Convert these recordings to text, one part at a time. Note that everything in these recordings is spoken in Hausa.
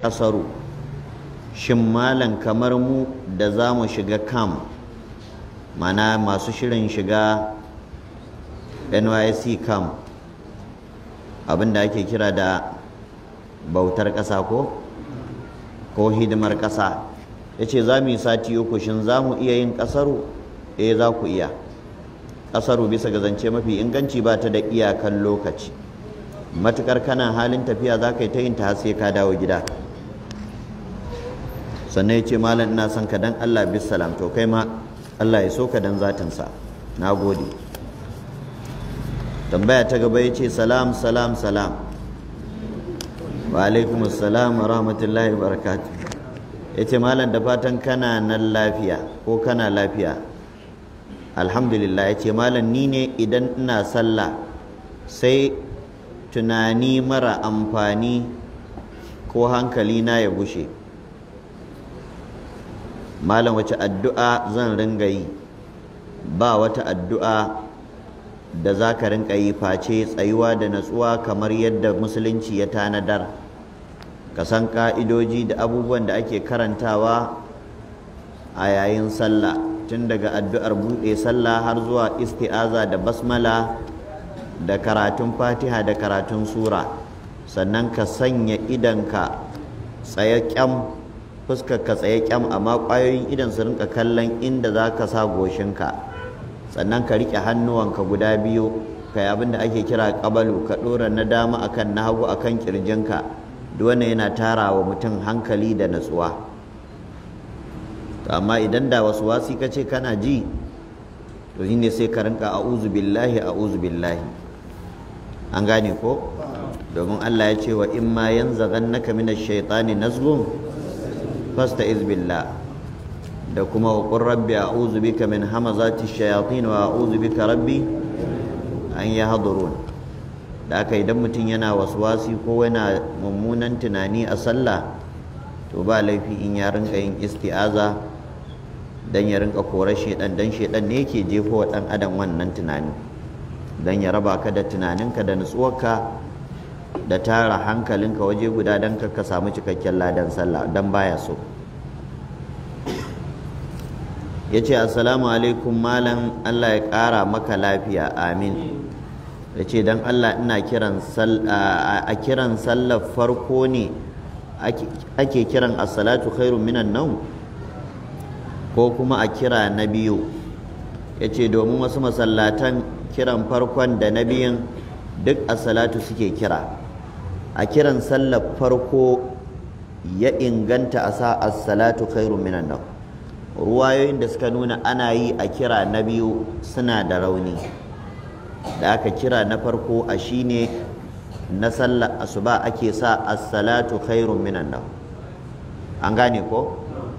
kasaru shin malam kamar mu da za mu shiga kam mana masu shirin shiga nysc kam abinda ake kira da bautar ƙasa ko ko hidimar ƙasa ya ce za mu yi sati uku shin za mu iya yin ƙasaru eh za ku iya ƙasaru bisa ga zance mafi inganci ba ta da iyakan lokaci matukar kana halin tafiya za ka yi ta yin ta sai ka dawo gida sannan ya ce malam ina son ka dan Allah bis salam to kai ma Allah ya so ka dan zatinsa na gode tambaya ta gaba ya ce salam salam salam wa alaikum salam wa rahmatullahi wa barakatuh ya ce malam da fatan kana nan lafiya ko kana lafiya alhamdulillah ya ce malam ni ne idan ina sallah sai tunani mara amfani ko hankali na ya gushe malam wace addu'a zan ringa yi ba wata addu'a da za ka rinka yi face tsayuwa da natsuwa kamar yadda musulunci ya tanadar ka san ƙa'idoji da abubuwan da ake karantawa a yayin sallah tun daga addu'ar buɗe sallah har zuwa isti'aza da basmala da karatun fatiha da karatun sura sannan ka sanya idanka tsaye kyam fuskar ka tsaye kyam amma ƙwayoyin idan su rinka kallon inda za ka sa goshinka sannan ka riƙe hannuwanka guda biyu ka yi abin da ake kira ƙabalu ka ɗora na dama akan na hagu akan ƙirjinka duk wannan yana tara wa mutum hankali da natsuwa amma idan da wasu wasi ka ce kana ji to shine sai ka rinka a'udhu billahi a'udhu billahi an gane ko domin Allah ya ce wa in ma yanzaghannaka minash shaitani nazghun fasta'iz billah da kuma wa qur rabbi a'udhu bika min hamazati shayatin wa a'udhu bika rabbi an yahdurun da aka idan mutum yana waswasi ko yana mummunan tunani a sallah to ba laifi in ya rinka yin isti'aza dan ya rinka korar shedan dan shedan ne yake jefo wa dan adam wannan tunani dan ya raba ka da tunaninka da nutsuwarka da tara hankalinka waje guda dan ka samu cikakken ladan sallah dan baya so yace assalamu alaikum malam Allah ya ƙara maka lafiya amin yace dan Allah ina kiran a kiran sallar farko ne ake kiran as-salatu khairun minan nawm ko kuma a kira na biyu yace domin wasu masallatan kiran farkon da na biyun duk as-salatu suke kira a kiran sallar farko ya inganta a sa as-salatu khairun minan nawm ruwayoyin da suka nuna ana yi a kira na biyu suna da rauni da aka kira na farko a shine na sallar asuba ake sa as-salatu khairun minan nawm an gane ko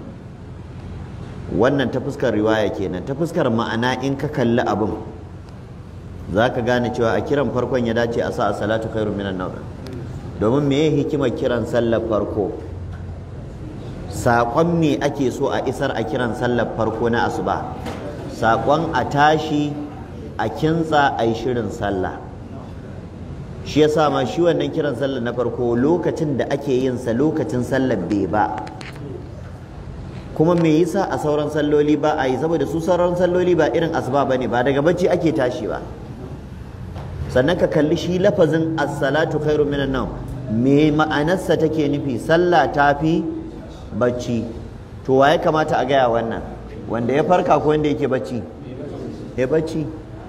wannan ta fuskar riwaya kenan ta fuskar ma'ana in ka kalli abin za ka gane cewa a kiran farkon ya dace a sa as-salatu khairun minan nawm domin meye hikimar kiran sallar farko saƙon me ake so a isar a kiran sallar farko na asuba saƙon a tashi a kintsa a yi shirin sallah shi yasa ma shi wannan kiran sallar na farko lokacin da ake yin sa lokacin sallar bai ba kuma me yasa a sauran salloli ba a yi saboda su sauran salloli ba irin asuba bane ba daga bacci ake tashi ba sannan ka kalli shi lafazin as-salatu khairu minan nawm me ma'anarsa take nufi sallah tafi bacci to wa ya kamata a gaya wannan wanda ya farka ko wanda yake bacci ya bacci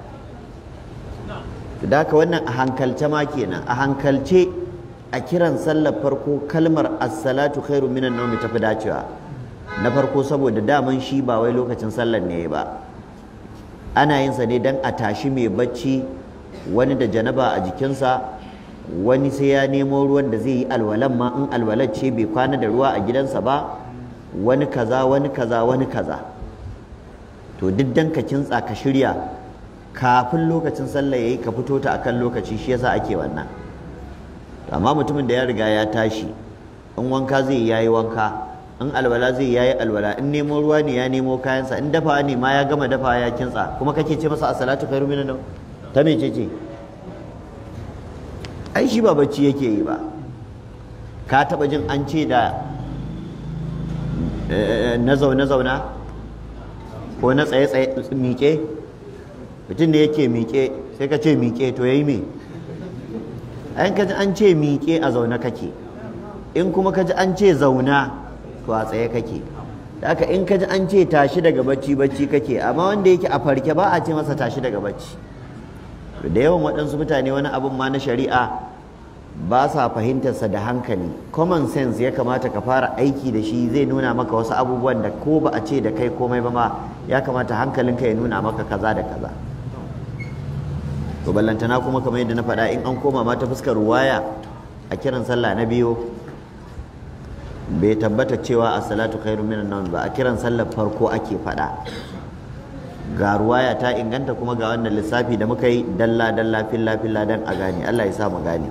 da haka wannan a hankalce ma kenan a hankalce a kiran sallar farko kalmar as-salatu khairu minan nawm tafi dacewa na farko saboda daman shi ba wai lokacin sallar ne ba ana yin sa ne dan a tashi mai bacci wani da janaba a jikinsa wani sai ya nemo ruwan da zai yi alwalan ma in alwalar ce bai kwana da ruwa a gidansa ba wani kaza wani kaza wani kaza to duk dan ka kintsa ka shirya kafin lokacin sallah yayi ka fito ta akan lokaci shi yasa ake wannan amma mutumin da ya riga ya tashi in wanka zai yayi wanka in alwala zai yayi alwala in nemo ruwa ne ya nemo kayansa in dafa ne ma ya gama dafa ya kintsa kuma kake ce masa as-salatu khairu minan ta mece ce ai shi ba bacci yake yi ba ka taɓa jin an ce da na zaune-zauna ko na tsaye-tsaye miƙe mutum da yake miƙe sai ka ce miƙe to ya yi me ayin ka ji an ce miƙe a zaune kake in kuma ka ji an ce zauna to a tsaye kake da haka in ka ji an ce tashi daga bacci bacci kake amma wanda yake a farke ba a ce masa tashi daga bacci da yawan waɗansu mutane wani abin ma na shari'a ba sa fahimtarsa da hankali common sense ya kamata ka fara aiki da shi zai nuna maka wasu abubuwan da ko ba a ce da kai komai ba ma ya kamata hankalinka ya nuna maka kaza da kaza to ballantana kuma kamar yadda na faɗa in an koma ma ta fuskar ruwaya a kiran sallah na biyu bai tabbata cewa a salatu khairu minan nawm ba a kiran sallar farko ake faɗa ga ruwaya ta inganta kuma ga wannan lissafi da muka yi dalla dalla filla filla dan a gane Allah ya sa mu gane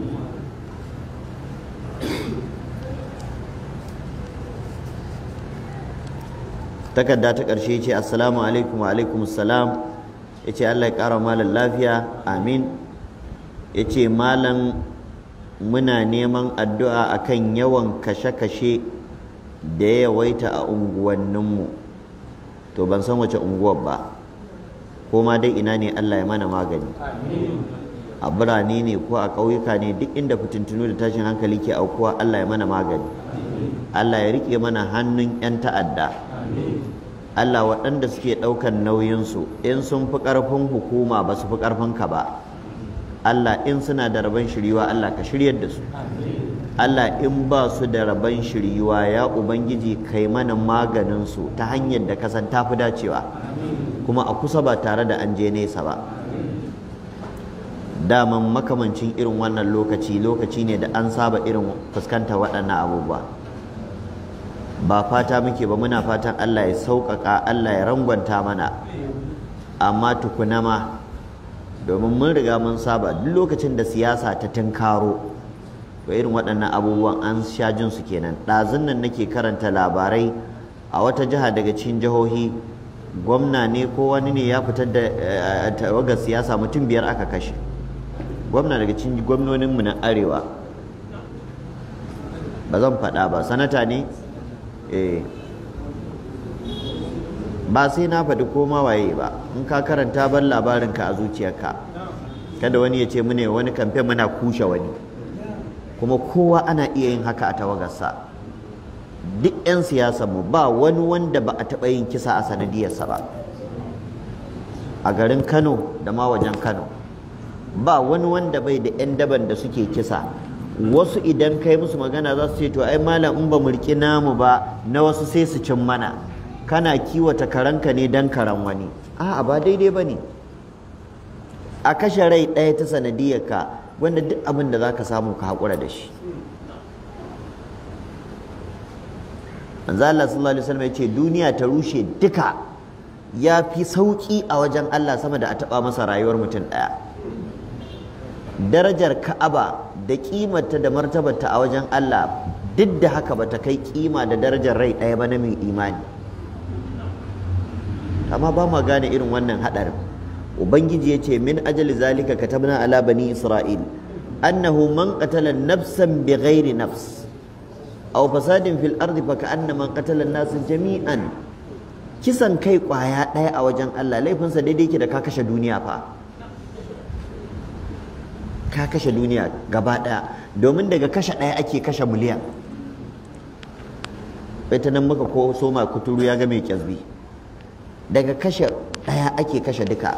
takarda ta ƙarshe ce assalamu alaikum wa alaikum assalam ya ce Allah ya ƙara malam lafiya amin ya ce malam muna neman addu'a akan yawan kashe-kashe da ya yawaita a unguwanninmu to ban san wace unguwar ba ko ma dai ina ne Allah ya mana magani a birane ne ko a ƙauyuka ne duk inda fitintunu da tashin hankali ke aukuwa Allah ya mana magani Allah ya riƙe mana hannun 'yan ta'adda Allah waɗanda suke ɗaukan nauyinsu in sun fi ƙarfin hukuma ba su fi ƙarfin ka ba Allah in suna da rabon shiriwa Allah ka shiryar da su Allah in ba su da rabon shiriwa ya Ubangiji kai mana maganin su ta hanyar da kasan tafi dacewa kuma a kusa ba tare da an je nesa ba daman makamancin irin wannan lokaci lokaci ne da an saba irin fuskanta waɗannan abubuwa ba fata muke ba muna fatan Allah ya sauƙaƙa Allah ya rangwanta mana amma tukuna ma domin mun riga mun saba duk lokacin da siyasa ta tunkaro to irin waɗannan abubuwan an sha jin su kenan ɗazun nan nake karanta labarai a wata jiha daga cikin jihohi gwamna ne ko wani ne ya fitar da tawagar siyasa mutum biyar aka kashe gwamna daga cikin gwamnoninmu na arewa ba zan faɗa ba sanata ne eh ba sai na faɗi koma waye ba in ka karanta ban labarinka a zuciyarka kada wani ya ce mune wani kamfe muna kushe wani kuma kowa ana iya yin haka a tawagarsa duk 'yan mu ba wani wanda ba a taɓa yin kisa a sanadiyarsa ba a garin kano da ma wajen kano ba wani wanda bai da 'yan daban da suke kisa wasu idan kai musu magana za su ce to ai malam in ba mu riƙi namu ba na wasu sai su cin mana kana kiwata karanka ne dan karan wani a'a ba daidai ba ne a kashe rai ɗaya ta sanadiyarka wanda duk abin da za ka samu ka haƙura da shi manzo Allah sallallahu alaihi wasallam ya ce duniya ta rushe duka ya fi sauƙi a wajen Allah sama da a taɓa masa rayuwar mutum ɗaya darajar ka'aba da ƙimarta da martabarta a wajen Allah duk da haka bata kai ƙima da darajar rai ɗaya ba na mai imani amma ba ma gane irin wannan haɗarin ubangiji ya ce min ajali zalika katabna ala bani isra'il annahu man qatala nafsan bighairi nafs aw fasadin fil ardi fa ka'anna man qatala an-nas jami'an kisan kai kwaya ɗaya a wajen Allah laifinsa daidai yake da ka kashe duniya fa ka kashe duniya gaba ɗaya domin daga kashe ɗaya ake kashe miliyan ita nan muka ko soma kuturu ya ga mai kyazbi daga kashe ɗaya ake kashe duka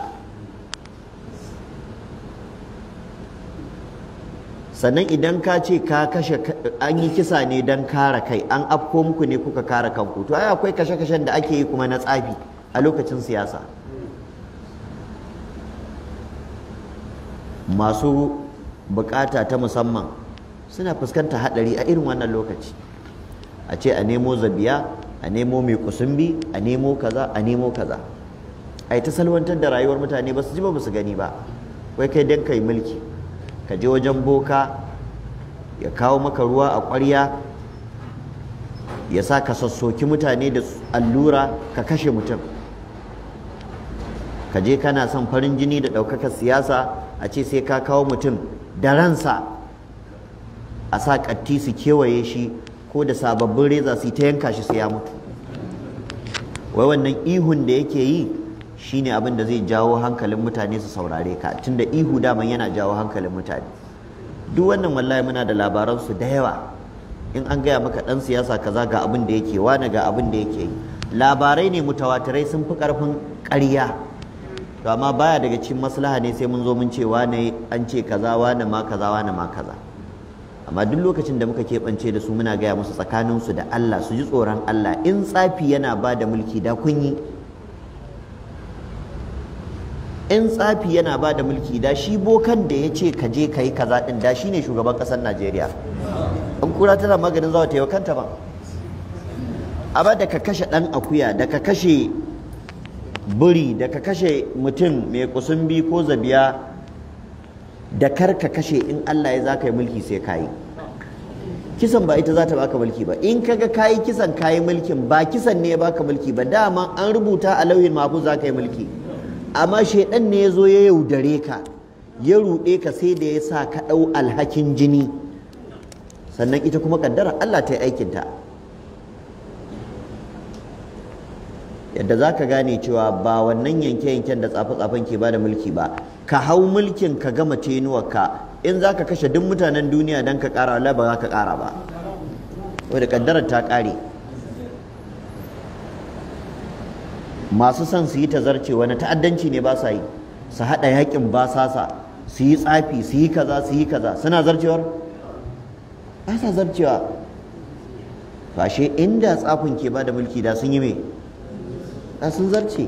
sannan idan ka ce ka kashe an yi kisa ne don kare kai an afko muku ne kuka kare kanku to ai akwai kashe-kashen da ake yi kuma na tsafi a lokacin siyasa masu bukata ta musamman suna fuskantar hadari a irin wannan lokaci a ce a nemo zabiya a nemo mai kusumbi a nemo kaza a nemo kaza a ta salwantar da rayuwar mutane ba su ji ba su gani ba wai kai dan kai mulki ka je wajen boka ya kawo maka ruwa a ƙwarya ya sa ka sassoki mutane da allura ka kashe mutum ka je kana son farin jini da ɗaukakar siyasa a ce sai ka kawo mutum da ransa a sa katti su kewaye shi ko da sababbin reza su ta yanka shi sai ya mutu wai wannan ihun da yake yi shine abin da zai jawo hankalin mutane su saurare ka tunda ihu daman yana jawo hankalin mutane duk wannan wallahi muna da labaran su da yawa in an gaya maka dan siyasa kaza ga abin da yake wani ga abin da yake yi labarai ne mutawatirai sun fi karfin ƙarya to amma baya daga cikin maslaha ne sai mun zo mun ce wane an ce kaza wane ma kaza wane ma kaza amma duk lokacin da muka keɓance da su muna gaya musu tsakaninsu da Allah su ji tsoron Allah in tsafi yana ba da mulki da kun yi in tsafi yana ba da mulki da shi bokan da ya ce ka je ka yi kaza ɗin da shi ne shugaban ƙasar Najeriya in kura tana maganin zawa ta yi kanta ba amma da ka kashe ɗan akuya da ka kashe buri da ka kashe mutum mai kusumbi ko zabiya da kar ka kashe in Allah ya za ka yi mulki sai ka yi kisan ba ita za ta baka mulki ba in kaga kayi kisan kayi mulkin ba kisan ne ya baka mulki ba dama an rubuta a lauyin mafu za ka yi mulki amma shaidan ne ya zo ya yaudare ka ya ruɗe ka sai da ya sa ka ɗau alhakin jini sannan ita kuma kaddara Allah ta yi aikinta yadda za ka gane cewa ba wannan yanke-yanken da tsafe-tsafen ke ba da mulki ba ka hau mulkin ka gama tenuwarka in za ka kashe duk mutanen duniya don ka ƙara wala ba za ka ƙara ba wadda kaddarar ta ƙare masu son su yi tazarce wani ta'addanci ne ba sa yi su haɗa yakin basasa su yi tsafi su yi kaza su yi kaza suna zarcewar ba sa zarcewa fashe inda tsafin ke ba da mulki da sun yi mai da sun zarce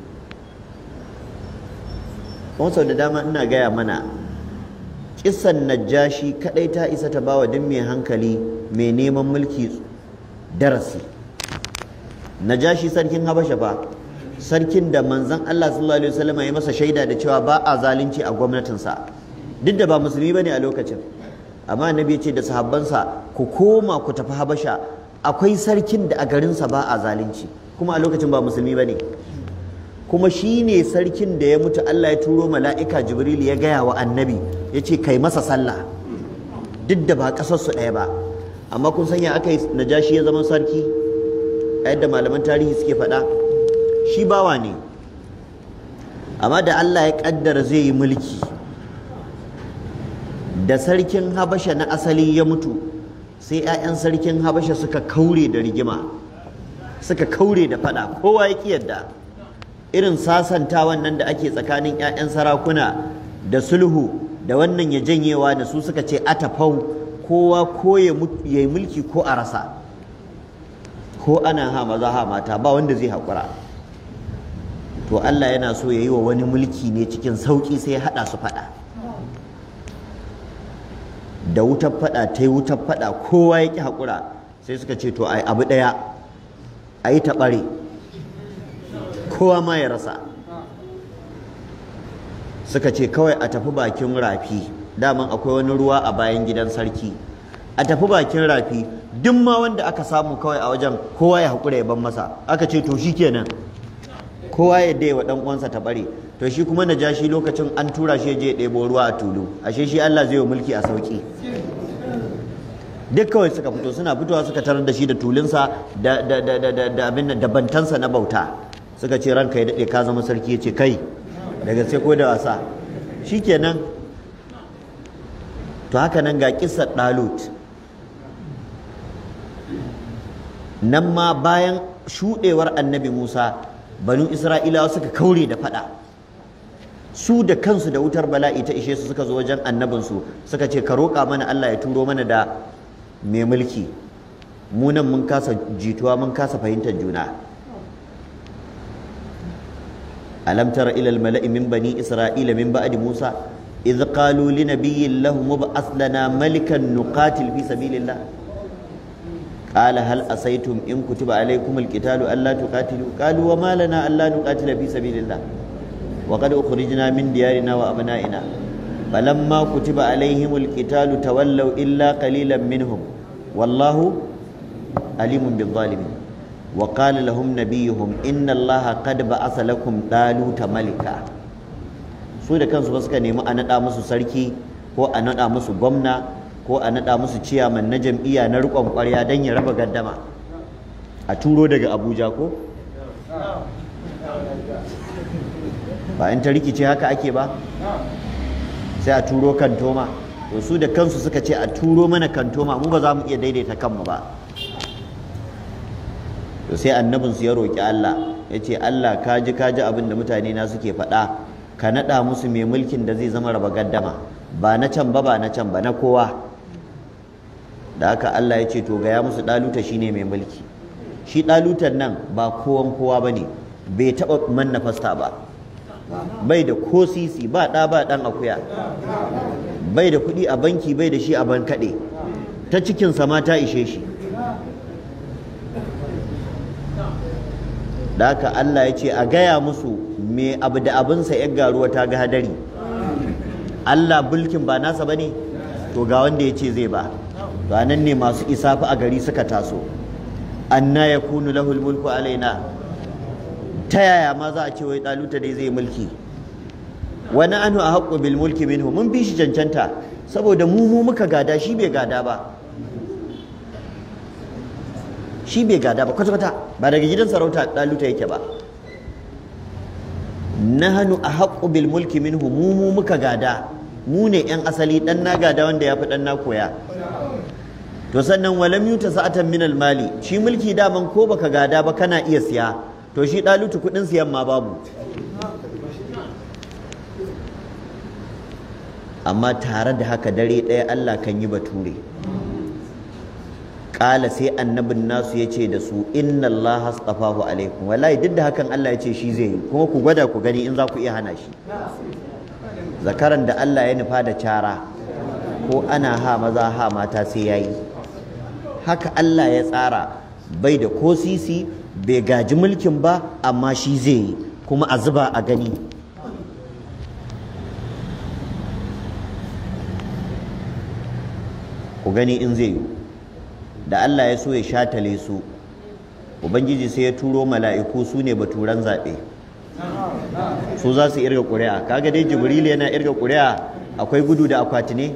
kuma sau da dama ina gaya mana kisan najashi kadai ta isa ta bawa duk mai hankali mai neman mulki darasi najashi sarkin habasha fa sarkin da manzon Allah sallallahu alaihi wasallam ya masa shaida da cewa ba a zalunci a gwamnatinsa duk da ba musulmi bane a lokacin amma annabi ya ce da sahabbansa ku koma ku tafi habasha akwai sarkin da a garinsa ba a zalunci kuma a lokacin ba musulmi bane kuma shi ne sarkin da ya mutu Allah ya turo mala'ika Jibril ya gaya wa annabi ya ce kai masa sallah duk da ba ƙasarsu ɗaya ba amma kun sanya aka yi najashi ya zama sarki a yadda malaman tarihi suke faɗa shi bawa ne amma da Allah ya ƙaddara zai yi mulki da sarkin habasha na asali ya mutu sai 'ya'yan sarkin habasha suka kaure da rigima suka kaure da faɗa kowa ya ƙi yadda irin sasantawan nan da ake tsakanin 'ya'yan sarakuna da sulhu da wannan ya janyewa da su suka ce atafau kowa ko ya yi mulki ko a rasa ko ana ha maza ha mata ba wanda zai haƙura to Allah yana so ya yi wa wani mulki ne cikin sauƙi sai ya haɗa su faɗa da wutar faɗa ta yi wutar faɗa kowa ya ƙi haƙura sai suka ce to ai abu ɗaya a yi taɓare kowa ma ya rasa suka ce kawai a tafi bakin rafi daman akwai wani ruwa a bayan gidan sarki a tafi bakin rafi duk ma wanda aka samu kawai a wajen kowa ya haƙura ya ban masa aka ce to shikenan kowa ya dai wa dan uwansa ta bare to shi kuma najashi lokacin an tura shi je ya ɗebo ruwa a tulu ashe shi Allah zai yi mulki a sauki duk kawai suka fito suna fitowa suka tarar da shi da tulunsa da da da da da abin da bantansa na bauta suka ce ranka ya daɗe ka zama sarki ya ce kai daga sai ko da wasa shikenan to haka nan ga kissar ɗalut nan ma bayan shuɗewar annabi musa banu isra'ilawa suka kaure da faɗa su da kansu da wutar bala'i ta ishe su suka zo wajen annabinsu suka ce ka roƙa mana allah ya turo mana da mai mulki mu nan mun kasa jituwa mun kasa fahimtar juna ألم تر إلى الملأ من بني إسرائيل من بعد موسى إذ قالوا لنبي له مبعث لنا ملكا نقاتل في سبيل الله قال هل أسيتم إن كتب عليكم القتال ألا تقاتلوا قالوا وما لنا ألا نقاتل في سبيل الله وقد أخرجنا من ديارنا وأبنائنا فلما كتب عليهم القتال تولوا إلا قليلا منهم والله أليم بالظالمين وقال لهم نبيهم إن الله قد بعث لكم طالوت ملكا su da kansu ba suka nemi a naɗa musu sarki ko a naɗa musu gwamna ko a naɗa musu ciyaman na jam'iyya na riƙon ƙwarya don ya raba gaddama a turo daga abuja ko ba in ta rikice haka ake ba sai a turo kantoma to su da kansu suka ce a turo mana kantoma mu ba za mu iya daidaita kanmu ba to sai annabinsu ya roƙi Allah ya ce Allah ka ji ka ji abin da mutane na suke faɗa ka naɗa musu mai mulkin da zai zama raba gaddama ba na can ba ba na can ba na kowa da haka Allah ya ce to gaya musu ɗaluta shine mai mulki shi ɗalutan nan ba kowan kowa ba ne bai taɓa manna fasta ba bai da ko sisi ba ɗa ba ɗan akuya bai da kuɗi a banki bai da shi a bankaɗe ta cikinsa ma ta ishe shi da haka Allah ya ce a gaya musu me abu da abinsa ya garuwa ta ga hadari Allah bulkin ba nasa ba ne to ga wanda ya ce zai ba to nan ne masu isafi a gari suka taso anna yakunu lahul mulku alaina ta yaya ma za a ce wai ɗaluta dai zai mulki wani anu a haƙƙo bil mulki minhu mun bi shi cancanta saboda mu mu muka gada shi bai gada ba shi bai gada ba kwata-kwata ba daga gidan sarauta ɗaluta yake ba nahanu a haƙƙo bil mulki minhu mu mu muka gada mu ne 'yan asali ɗan na gada wanda ya fi ɗan na koya to sannan walam yuta sa'atan min al mali shi mulki daman ko baka gada ba kana iya siya to shi ɗalutu kuɗin siyan ma babu amma tare da haka dare ɗaya Allah kan yi bature ƙala sai annabin nasu ya ce da su inna Allah astafahu alaikum wallahi duk da hakan Allah ya ce shi zai yi kuma ku gwada ku gani in za ku iya hana shi zakaran da Allah ya nufa da cara ko ana ha maza ha mata sai ya yi haka Allah ya tsara bai da ko sisi bai gaji mulkin ba amma shi zai yi kuma a zuba a gani ku gani in zai yi da Allah ya so ya shatale su ubangiji sai ya turo mala'iku su ne baturan zaɓe su za su irga ƙuri'a kaga dai jibril yana irga ƙuri'a akwai gudu da akwati ne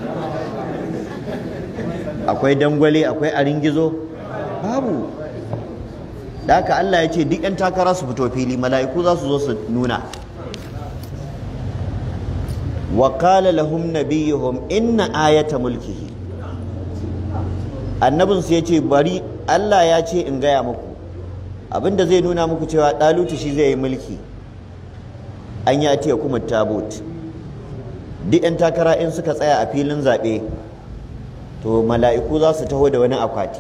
akwai dangwale akwai arin gizo babu da haka Allah ya ce duk 'yan takara su fito fili mala'iku za su zo su nuna wa qala lahum nabiyuhum inna ayata mulkihi annabinsu ya ce bari Allah ya ce in gaya muku abinda zai nuna muku cewa ɗalutu shi zai yi mulki an ya ce kuma tabut duk 'yan takara in suka tsaya a filin zaɓe to mala'iku za su taho da wani akwati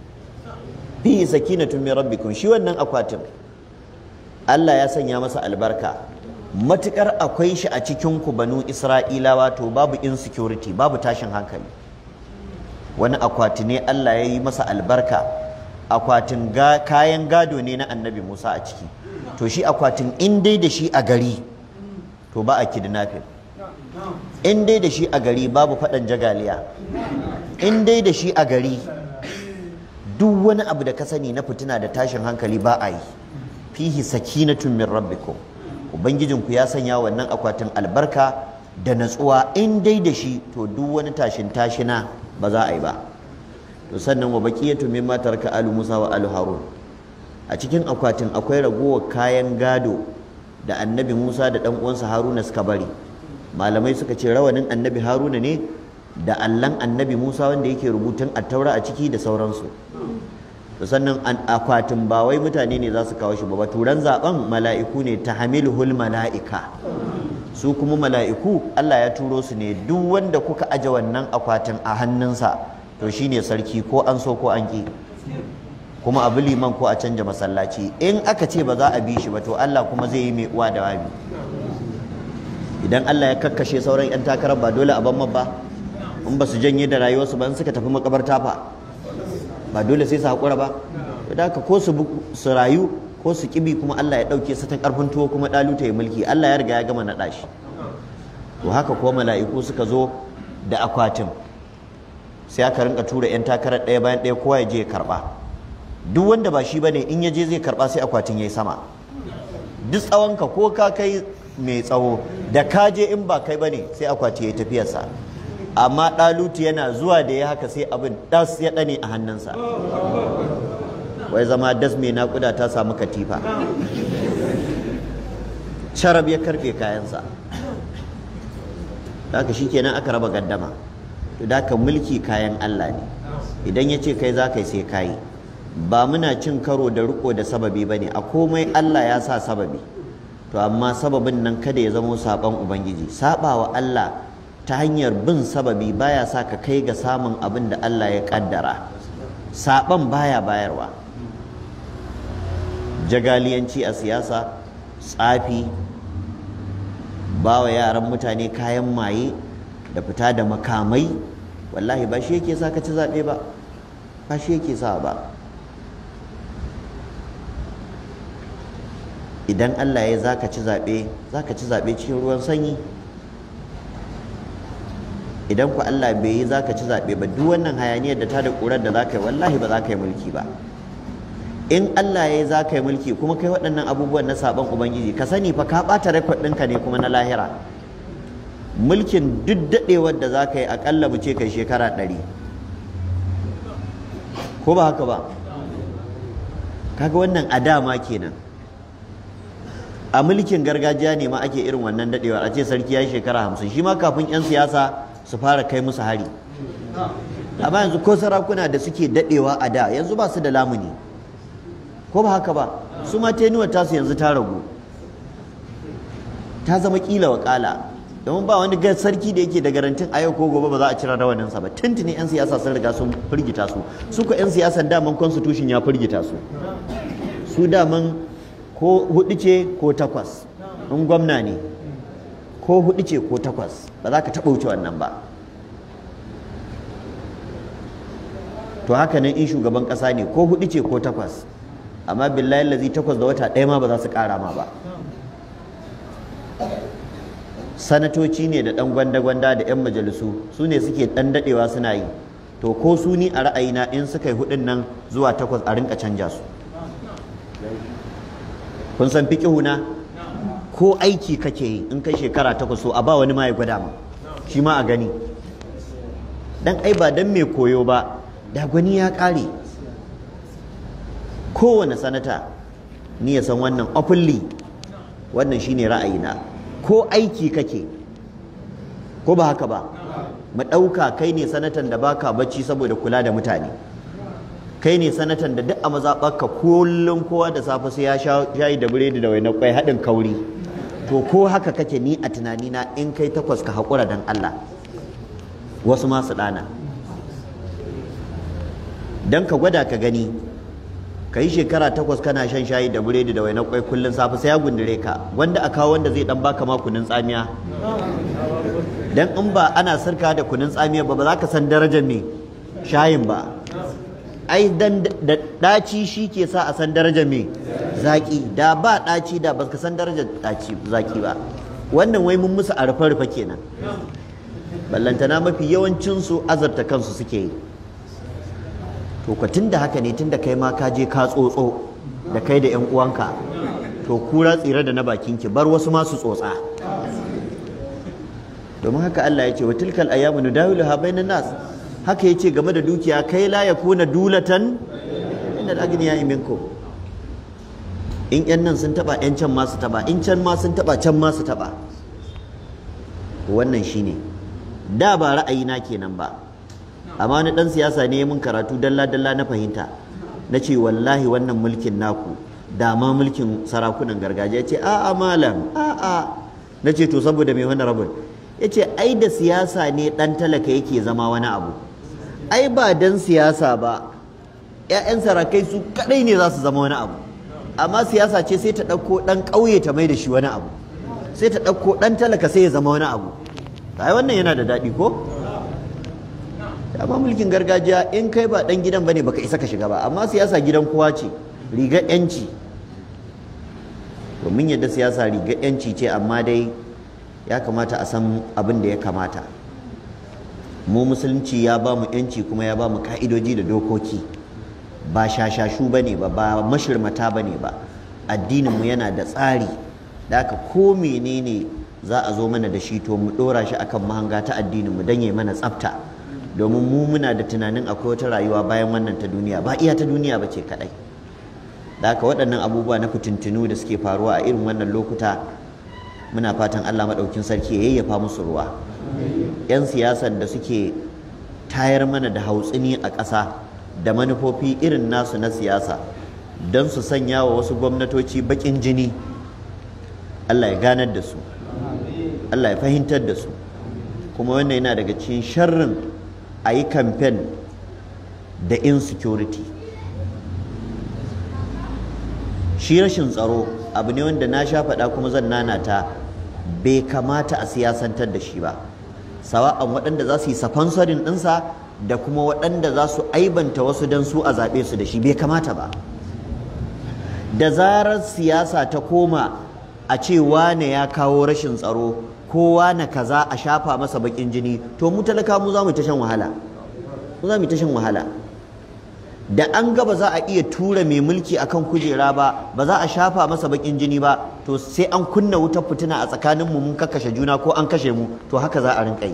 fi sakinatun min rabbikum shi wannan akwatin Allah ya sanya masa albarka matukar akwai shi a cikin ku banu Isra'ilawa to babu insecurity babu tashin hankali wani akwati ne Allah ya yi masa albarka akwatin kayan gado ne na annabi Musa a ciki to shi akwatin in dai da shi a gari to ba a kidnapping in dai da shi a gari babu faɗan jagaliya in dai da shi a gari duk wani abu da ka sani na fitina da tashin hankali ba a yi fihi sakinatun min rabbikum ubangijinku ya sanya wannan akwatin albarka da natsuwa in dai da shi to duk wani tashin tashina ba za a yi ba to sannan wa baqiyatu mimma taraka alu musa wa alu harun a cikin akwatin akwai ragowar kayan gado da annabi musa da dan uwansa haruna suka bari malamai suka ce rawanin annabi haruna ne da allan annabi musa wanda yake rubutun attaura a ciki da sauransu to sannan akwatin ba wai mutane ne za su kawo shi ba baturan zaben mala'iku ne ta hamiluhul mala'ika su kuma mala'iku Allah ya turo su ne duk wanda kuka aje wannan akwatin a hannunsa to shine sarki ko an so ko an ki kuma abu liman ko a canja masallaci in aka ce ba za a bi shi ba to Allah kuma zai yi mai uwa da wabi idan Allah ya kakkashe sauran 'yan takarar ba dole a ban ba in ba su janye da rayuwarsu ba in suka tafi makabarta fa ba dole sai su haƙura ba da haka ko su rayu ko su kibi kuma Allah ya ɗauke su ta ƙarfin tuwo kuma ɗaluta ya mulki Allah ya riga ya gama naɗa shi to haka ko mala'iku suka zo da akwatin sai aka rinka tura 'yan takarar ɗaya bayan ɗaya kowa ya je ya karɓa duk wanda ba shi bane in ya je zai karɓa sai akwatin ya yi sama duk tsawonka ko ka kai mai tsawo da ka je in ba kai bane sai akwati ya yi tafiyarsa amma ɗalutu yana zuwa da ya haka sai abin das ya ɗane a hannunsa wai zama das mai naƙuda ta samu katifa sharab ya karɓe kayansa haka shi kenan aka raba gaddama to da ka mulki kayan Allah ne idan ya ce kai za ka yi sai ka yi ba muna cin karo da riko da sababi ba ne a komai Allah ya sa sababi to amma sababin nan kada ya zamo saɓon ubangiji saɓawa Allah ta hanyar bin sababi baya sa ka kai ga samun abin da Allah ya ƙaddara saɓon baya bayarwa jagaliyanci a siyasa tsafi ba wa yaran mutane kayan maye da fita da makamai wallahi ba shi yake sa ka ci zaɓe ba ba shi yake sa ba idan Allah ya za ka ci zaɓe za ka ci zaɓe cikin ruwan sanyi idan ku Allah bai yi za ka ci zaɓe ba duk wannan hayaniyar da ta da ƙurar da za ka yi wallahi ba za ka yi mulki ba in Allah ya yi za ka yi mulki kuma kai waɗannan abubuwan na saɓon ubangiji ka sani fa ka ɓata rekod ɗinka ne kuma na lahira mulkin duk daɗewar da za ka yi aƙalla mu ce kai shekara ɗari ko ba haka ba kaga wannan a dama kenan a mulkin gargajiya ne ma ake irin wannan daɗewar a ce sarki ya yi shekara hamsin shi ma kafin 'yan siyasa su fara kai musu hari amma yanzu ko sarakuna da suke daɗewa a da yanzu ba su da lamuni ko ba haka ba su ma tenuwar tasu yanzu ta ragu ta zama kila wa kala domin ba wani sarki da yake da garantin a yau ko gobe ba za a cira rawaninsa ba tuntuni 'yan siyasa sun riga sun firgita su su ko 'yan siyasan daman constitution ya firgita su su daman ko hudu ce ko takwas in gwamna ne ko hudu ce ko takwas ba za ka taɓa wuce wannan ba to haka nan in shugaban ƙasa ne ko hudu ce ko takwas amma billahi lazi takwas da wata ɗaya ma ba za su ƙara ma ba sanatoci ne da ɗan gwanda-gwanda da 'yan majalisu su ne suke ɗan daɗewa suna yi to ko su ni a ra'ayina in suka yi hudun nan zuwa takwas a rinka canja su kun san na ko aiki kake yi in kai shekara takwas so a ba wani ma ya gwada ma shi ma a gani dan ai ba dan mai koyo ba da gwani ya ƙare kowane sanata ni ya san wannan openly wannan shine ra'ayina ko aiki kake ko ba haka ba mu ɗauka kai ne sanatan da baka bacci saboda kula da mutane kai ne sanatan da duk a mazaɓarka kullum kowa da safe sai ya shayi da biredi da wainar kwai haɗin kauri to ko haka kake ni a tunanina in kai takwas ka haƙura don Allah wasu masu ɗana don ka gwada ka gani ka yi shekara takwas kana shan shayi da biredi da wainar kwai kullum safe sai ya gundure ka wanda a kawo wanda zai dan baka ma kunun tsamiya dan in ba ana sarka da kunun tsamiya ba ba za ka san darajar me shayin ba ai dan da daci shi ke sa a san darajar me zaki da ba daci da ba ka san darajar daci zaki ba wannan wai mun musu a rufe rufe kenan ballantana mafi yawancin su azarta kansu suke yi to ka tunda haka ne tunda kai ma ka je ka tsotso da kai da yan uwanka to kura tsira da na bakin ki bar wasu masu tsotsa domin haka Allah ya ce wa tilkal ayyamu nudawiluha bainan nas haka yace game da dukiya kai la yakuna dulatan innal agniya minkum in yan nan sun taba yan can ma su taba in can ma sun taba can ma su taba wannan shine da ba ra'ayina kenan ba amma wani dan siyasa ne mun karatu dalla dalla na fahimta na ce wallahi wannan mulkin naku da ma mulkin sarakunan gargajiya ce a'a malam a'a na ce to saboda mai wani rabin ya ce ai da siyasa ne dan talaka yake zama wani abu ai ba dan siyasa ba 'ya'yan sarakai su kadai ne za su zama wani abu amma siyasa ce sai ta ɗauko ɗan ƙauye ta mai da shi wani abu sai ta ɗauko ɗan talaka sai ya zama wani abu ai wannan yana da daɗi ko amma mulkin gargajiya in kai ba dan gidan bane baka isa ka shiga ba amma siyasa gidan kowa ce rigar yanci domin yadda siyasa rigar yanci ce amma dai ya kamata a san abin da ya kamata mu musulunci ya ba mu yanci kuma ya ba mu ka'idoji da dokoki ba shashashu bane ba ba mashirmata bane ba addinin mu yana da tsari da haka ko menene za a zo mana da shi to mu ɗora shi akan mahanga ta addinin mu dan ya mana tsafta domin mu muna da tunanin akwai wata rayuwa bayan wannan ta duniya ba iya ta duniya ba ce kaɗai da haka waɗannan abubuwa na fitintunu da suke faruwa a irin wannan lokuta muna fatan Allah maɗaukin sarki ya yayyafa musu ruwa 'yan siyasar da suke tayar mana da hautsini a ƙasa da manufofi irin nasu na siyasa don su sanya wa wasu gwamnatoci baƙin jini Allah ya ganar da su Allah ya fahimtar da su kuma wannan yana daga cikin sharrin a yi kamfen da insecurity shi rashin tsaro abu ne wanda na sha faɗa kuma zan nanata bai kamata a siyasantar da shi ba sawa'an waɗanda za su yi safansarin ɗinsa da kuma waɗanda za su aibanta wasu don su a zaɓe su da shi bai kamata ba da zarar siyasa ta koma a ce wane ya kawo rashin tsaro ko wane kaza a shafa masa baƙin jini to mu talaka mu za mu ta shan wahala mu za mu ta shan wahala da an ga ba za a iya tura mai mulki akan kujera ba ba za a shafa masa bakin jini ba to sai an kunna wutar fitina a tsakanin mu mun kakkashe juna ko an kashe mu to haka za a rinka yi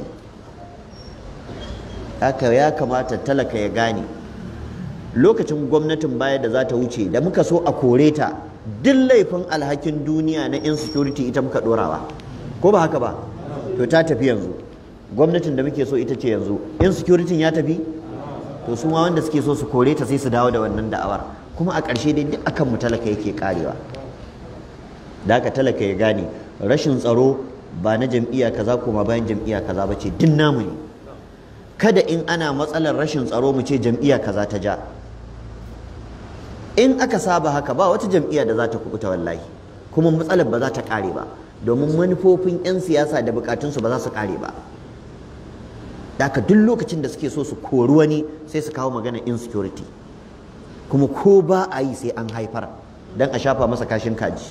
haka ya kamata talaka ya gane lokacin gwamnatin baya da za ta wuce da muka so a kore ta duk laifin alhakin duniya na insecurity ita muka dorawa ko ba haka ba to ta tafi yanzu gwamnatin da muke so ita ce yanzu insecurity ya tafi to su ma wanda suke so su kore ta sai su dawo da wannan da'awar kuma a ƙarshe dai duk akan mu talaka yake karewa da haka talaka ya gane rashin tsaro ba na jam'iyya kaza kuma bayan jam'iyya kaza ba ce duk namu ne kada in ana matsalar rashin tsaro mu ce jam'iyya kaza ta ja in aka saba haka ba wata jam'iyya da za ta kubuta wallahi kuma matsalar ba za ta kare ba domin manufofin 'yan siyasa da bukatunsu ba za su kare ba Daka duk lokacin da suke so su kori wani sai su kawo magana insecurity kuma ko ba a yi sai an haifar don a shafa masa kashin kaji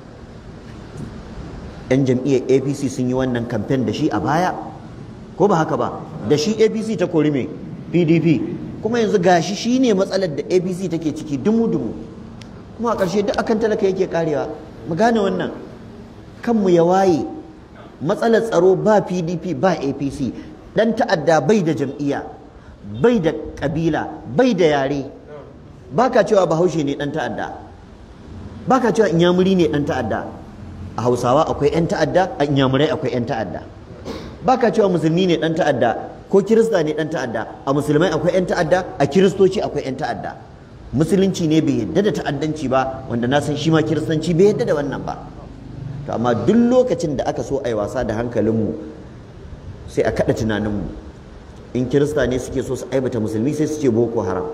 yan jam'iyyar apc sun yi wannan kamfen da shi a baya ko ba haka ba da shi apc ta kori mai pdp kuma yanzu gashi shi ne matsalar da apc take ciki dumu-dumu kuma a ƙarshe duk akan talaka yake karewa mu gane wannan kanmu ya waye matsalar tsaro ba pdp ba apc dan ta'adda bai da jam'iyya bai da kabila bai da yare baka cewa bahaushe ne dan ta'adda baka cewa inyamuri ne dan ta'adda a hausawa akwai yan ta'adda a inyamurai akwai yan ta'adda baka cewa musulmi ne dan ta'adda ko kirista ne dan ta'adda a musulmai akwai yan ta'adda a kiristoci akwai yan ta'adda musulunci ne bai yadda da ta'addanci ba wanda na san shi ma kiristanci bai yadda da wannan ba to amma duk lokacin da aka so a yi wasa da hankalinmu sai a kada tunaninmu in kirista ne suke so su aibata musulmi sai su ce boko haram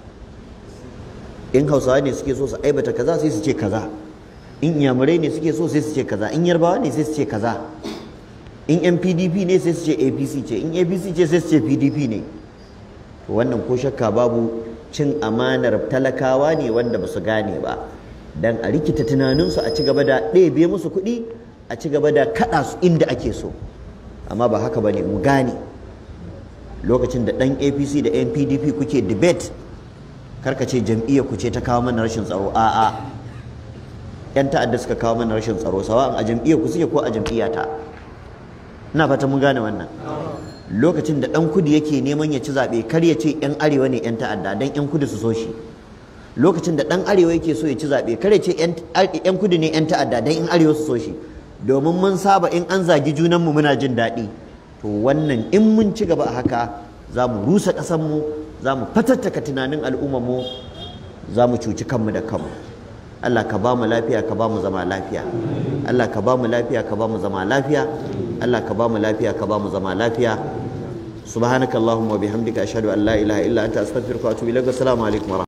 in hausawa ne suke so su aibata kaza sai su ce kaza in yamurai ne suke so sai su ce kaza in yarbawa ne sai su ce kaza in yan pdp ne sai su ce apc ce in apc ce sai su ce pdp ne to wannan ko shakka babu cin amanar talakawa ne wanda ba su gane ba dan a rikita tunaninsu a ci gaba da ɗebe musu kuɗi a ci gaba da kaɗa su inda ake so amma ba haka ba ne mu gane lokacin da ɗan apc da yan pdp kuke debate karka ce jam'iyyar ku ce ta kawo mana rashin tsaro a'a yan ta'adda suka kawo mana rashin tsaro sawa'an a jam'iyyar ku suke ko a jam'iyyata ina fata mun gane wannan lokacin da ɗan kudu yake neman ya ci zaɓe kar ya ce yan arewa ne yan ta'adda dan yan kudu su so shi lokacin da ɗan arewa yake so ya ci zaɓe kar ya ce yan kudu ne yan ta'adda dan yan arewa su so shi domin mun saba in an zagi junanmu muna jin daɗi to wannan in mun ci gaba a haka za mu rusa ƙasanmu za mu fatattaka tunanin al'ummarmu za mu cuci kanmu da kanmu Allah ka ba mu lafiya ka ba mu zama lafiya Allah ka ba mu lafiya ka ba mu zama lafiya Allah ka ba mu lafiya ka ba mu zama lafiya subhanakallahumma wa bihamdika ashhadu an la ilaha illa anta astaghfiruka wa atubu ilaik assalamu alaikum